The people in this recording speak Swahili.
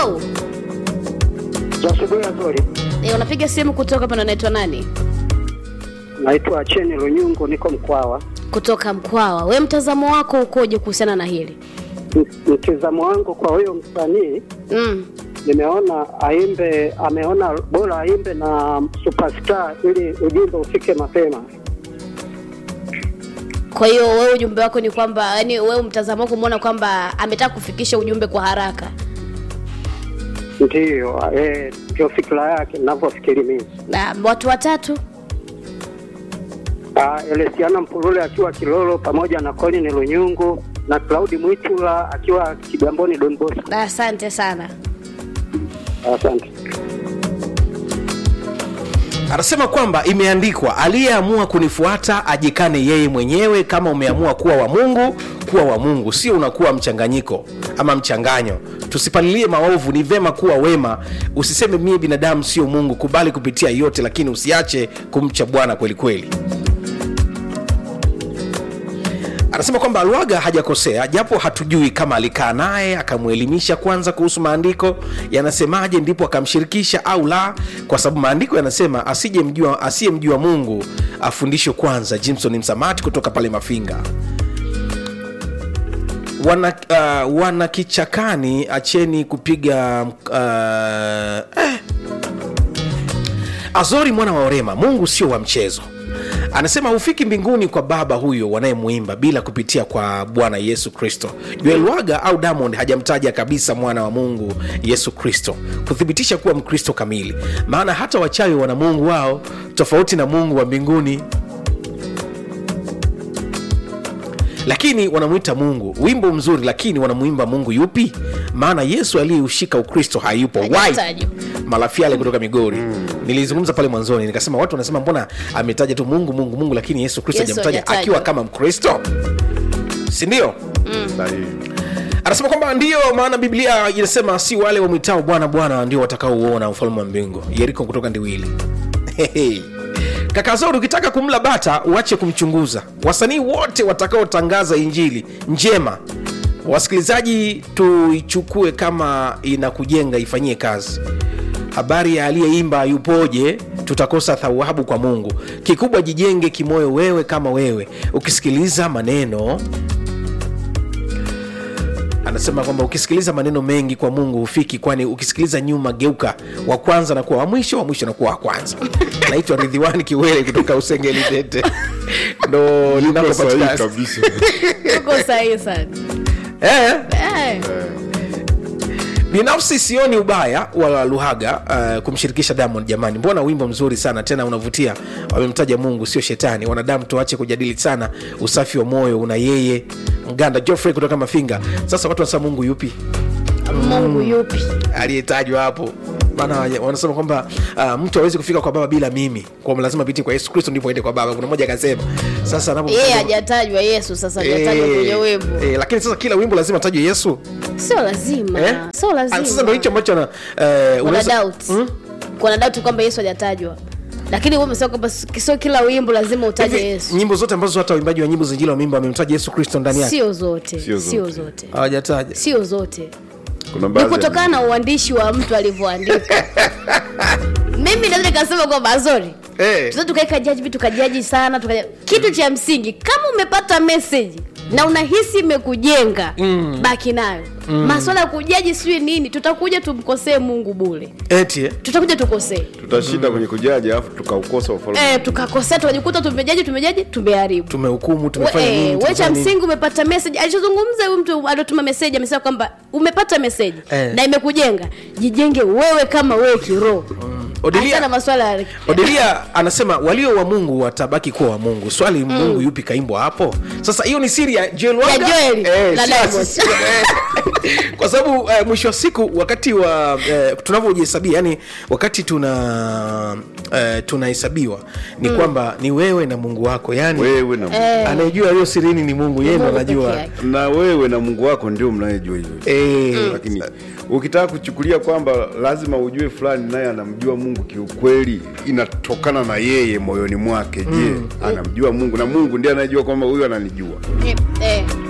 halo Asubuhi nzuri. e, unapiga simu kutoka hapa na unaitwa nani Naitwa Cheni Lunyungu, niko Mkwawa. kutoka mkwawa we mtazamo wako ukoje kuhusiana na hili M- Mtizamo wangu kwa huyo msanii, mm. nimeona aimbe, ameona bora aimbe na superstar ili ujumbe ufike mapema. kwa hiyo wewe ujumbe wako ni kwamba yani wewe mtazamo wako umeona kwamba ametaka kufikisha ujumbe kwa haraka Ndiyo, eh, ndio fikira yake ninavyofikiri mimi. na watu watatu Ah, Elesiana Mpulule akiwa Kilolo pamoja na Colin Lunyungu na Claudi Mwitula akiwa Kigamboni Don Bosco. Na asante sana Asante. anasema kwamba imeandikwa aliyeamua kunifuata ajikane yeye mwenyewe kama umeamua kuwa wa mungu kuwa wa mungu sio unakuwa mchanganyiko ama mchanganyo tusipalilie maovu ni vema kuwa wema usiseme mie binadamu sio mungu kubali kupitia yote lakini usiache kumcha bwana kweli kweli anasema kwamba alwaga hajakosea japo hatujui kama alikaa naye akamwelimisha kwanza kuhusu maandiko yanasemaje ndipo akamshirikisha au la kwa sababu maandiko yanasema asijemjua asiyemjua mungu afundishwe kwanza jimson msamati kutoka pale mafinga wana, uh, wana kichakani acheni kupiga uh, eh. azori mwana wa orema mungu sio wa mchezo anasema hufiki mbinguni kwa baba huyo wanayemwimba bila kupitia kwa bwana yesu kristo joel waga au diamond hajamtaja kabisa mwana wa mungu yesu kristo kuthibitisha kuwa mkristo kamili maana hata wachawi wana mungu wao tofauti na mungu wa mbinguni lakini wanamwita mungu wimbo mzuri lakini wanamwimba mungu yupi maana yesu aliyeushika ukristo hayupo Why? Hajatajwa. malafiale kutoka migori nilizungumza pale mwanzoni nikasema watu wanasema mbona ametaja tu mungu mungu mungu lakini yesu kristo Yesu hajamtaja hajatajwa. akiwa kama mkristo sindio Sahihi. anasema kwamba ndiyo maana biblia inasema si wale wamwitao bwana bwana ndio watakaouona ufalme wa mbingu yeriko kutoka ndiwili Hehe. kaka zori ukitaka kumla bata uache kumchunguza wasanii wote watakaotangaza injili njema wasikilizaji tuichukue kama inakujenga ifanyie kazi habari ya aliyeimba yupoje tutakosa thawabu kwa mungu kikubwa jijenge kimoyo wewe kama wewe ukisikiliza maneno anasema kwamba ukisikiliza maneno mengi kwa mungu hufiki kwani ukisikiliza nyuma geuka wa kwanza nakuwa wa mwisho wa mwisho nakuwa wa kwanza naitwa ridhiwani kiwele kutoka usengeli tete ndo Yuko sahihi linapopatikana kabisa. uko sahihi sana eh, eh. binafsi sioni ubaya wa luhaga uh, kumshirikisha diamond jamani mbona wimbo mzuri sana tena unavutia wamemtaja mungu sio shetani wanadamu tuache kujadili sana usafi wa moyo una yeye mganda joffrey kutoka mafinga sasa watu wanasema mungu yupi mungu yupi aliyetajwa hapo maana waja- wanasema kwamba uh, mtu awezi kufika kwa baba bila mimi kwa lazima pitie kwa yesu kristo ndipo aende kwa baba kuna mmoja akasema sasa anapo yeye hajatajwa yesu sasa hajatajwa kwenye wimbo eh, lakini sasa kila wimbo lazima tajwe yesu sio lazima eh? sio Ah, sasa ndo hicho lazima ambacho na eh, kuna unaweza- doubt kuna doubt kwamba yesu hajatajwa lakini wewe umesema kwamba sio kila wimbo lazima utaje Hivi, yesu nyimbo zote ambazo hata waimbaji wa nyimbo zinjili wamimba wamemtaja yesu kristo ndani yake sio zote Sio sio zote. zote hawajataja sio zote Kuna ni baadhi ya- kutokana na uandishi wa mtu alivyoandika mimi naweza nikasema kwamba azori Eh. tunaweza tukaeka jaji tukajaji sana tukaja... kitu cha msingi kama umepata message na unahisi imekujenga mm. baki nayo mm. maswala ya kujaji sijui nini tutakuja tumkosee mungu bule eti eh? tutakuja tukosee tutashinda kwenye kujaji alafu tukaukosa ufalme e, tukakosea tukajikuta tumejaji tumejaji tumeharibu tumehukumu We- tumefanya eh, nini we cha tumefanya nini? msingi umepata message alichozungumza huyu mtu aliotuma message amesema kwamba umepata message Eh. na imekujenga jijenge wewe kama wewe kiroho Odilia- Achana na maswala ya odelia anasema walio wa mungu watabaki kuwa wa mungu swali mm. mungu yupi kaimbwa hapo sasa hiyo ni siri ya joel Ya Wanga? Joel na sio- Diamond. sio- eh. kwa sababu eh, mwisho wa siku wakati wa eh, tunavyojihesabia yani wakati tuna eh, tunahesabiwa ni mm. kwamba ni wewe na mungu wako yani wewe na Mungu. anayejua hiyo sirini ni mungu yeye ndo Mungu peke anajua yake. na wewe na mungu wako ndio mnayejua hivyo Eh, lakini ukitaka kuchukulia kwamba lazima ujue fulani naye anamjua mungu kiukweli inatokana na yeye moyoni mwake je anamjua mungu na mungu ndiye anayejua kwamba huyu ananijua Eh, eh.